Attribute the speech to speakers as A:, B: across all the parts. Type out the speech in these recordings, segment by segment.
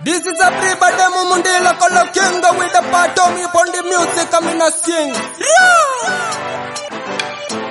A: This is a pre-birthday mumundila kolo kinga with the part of me upon the music I'm in a sing. Yeah!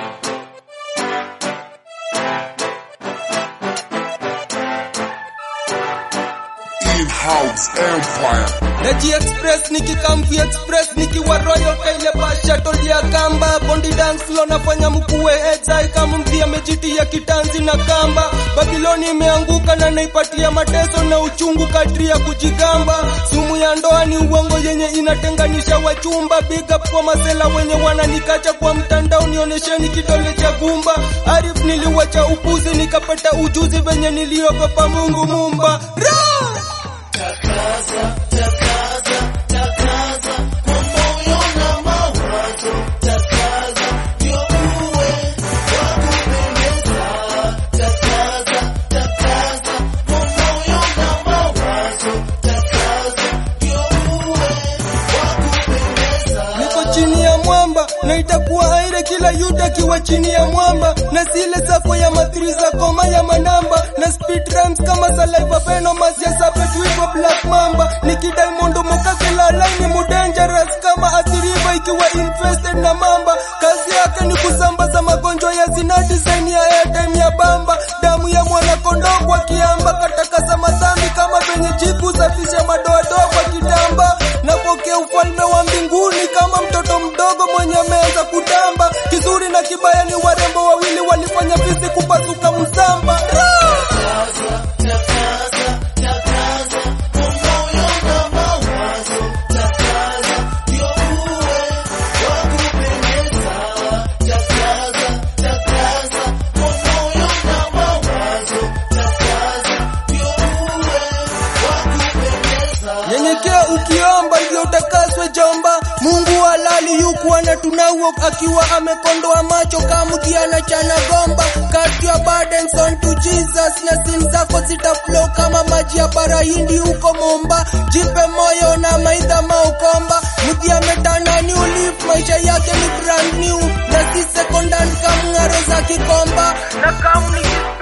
B: In-house empire.
A: Neji Express nikikamvi Express nikiwa Royal kaile basha tolia kamba Bondi dance floor nafanya mkuwe edzai kama mvi amejitia kitanzi na kamba Babiloni imeanguka na naipatia mateso na uchungu kadri ya kujigamba Sumu ya ndoa ni uongo yenye inatenganisha wachumba Big up kwa masela wenye wananikacha kwa mtandao nionyesheni kidole cha gumba Arif niliwacha upuzi nikapata ujuzi venye niliogopa Mungu mumba Ra! niko chini ya mwamba na itakuwa aire kila yuda akiwa chini ya mwamba na zile sako ya mathiri za koma ya manamba na speed rhymes kama saliva venomas ya sapetwivo black mamba nikidaimondo mokakela laini mudangerous kama athiriva ikiwa infested na mamba kazi yake ni kusambaza magonjwa ya zina design ya airtime ya bamba damu ya mwanakondoo kwa kiamba katakasa madhambi kama venye jiku safisha madoadoa kwa kitamba napokea ufalme wa mbinguni kama mtoto mdogo mwenye ameanza kutamba. Kizuri na kibaya ni warembo wawili walifanya fisi kupasuka msamba. Nyenyekea ukiomba ndio utakaswe jomba. Mungu halali yuku anatunauo akiwa amekondoa macho kamuki anachana gomba. Cast your burdens on to Jesus na sin zako zitaflow kama maji ya barahindi huko Momba. Jipe moyo na maidha maukomba. Mudhi ametana new leaf, maisha yake ni brand new na si second hand kamng'aro za kikomba na kamni